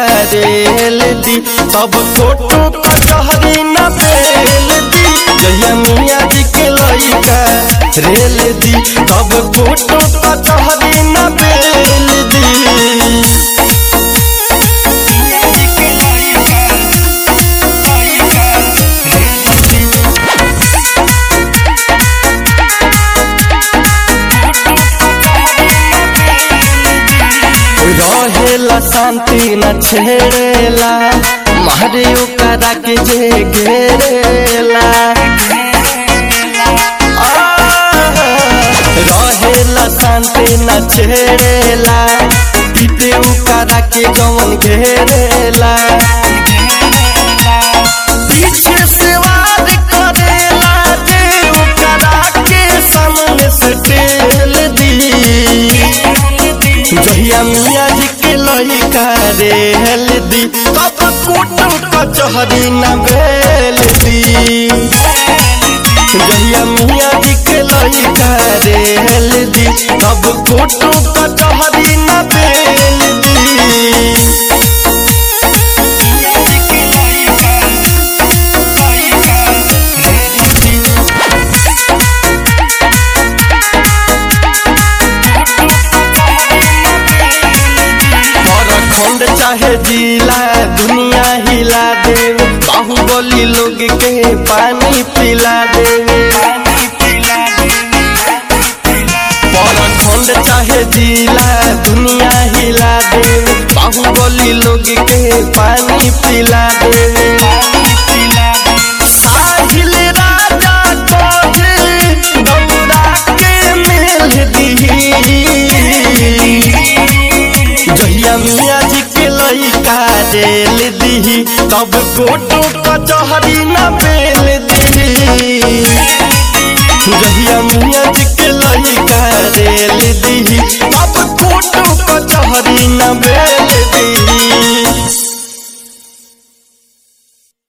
rail दी तब कोटो कचहरी न बेल दी जहिया मियाँ जी के लइका रेल दी तब कोटो कचहरी न बेल दी रहेला शांति न छेड़ेला मारे ओकरा के जे घेरेला आह, रहेला शांति न छेड़ेला पीते ओकरा के जवन घेरेला पीछे से वार करेला जे ओकरा के सामने से टेल दी जहिया मियाँ जी के लइका रेल दी तब कोटो कचहरी न बेल दी जहिया मियाँ जी के लइका रेल दी तब कोटो कचहरी न बेल दी खंड चाहे जिला दुनिया हिला देवे बाहुबली लोग के पानी पिला देवे खंड चाहे जिला दुनिया हिला देवे बाहुबली लोग के पानी पिला देवे साहिल राजा कोहे गौरा के मेल दी जहिया मियाँ जी के लइका रेल दी तब कोटो कचहरी न बेल दी जहिया मियाँ जी के लइका रेल दी तब कोटो कचहरी न बेल दी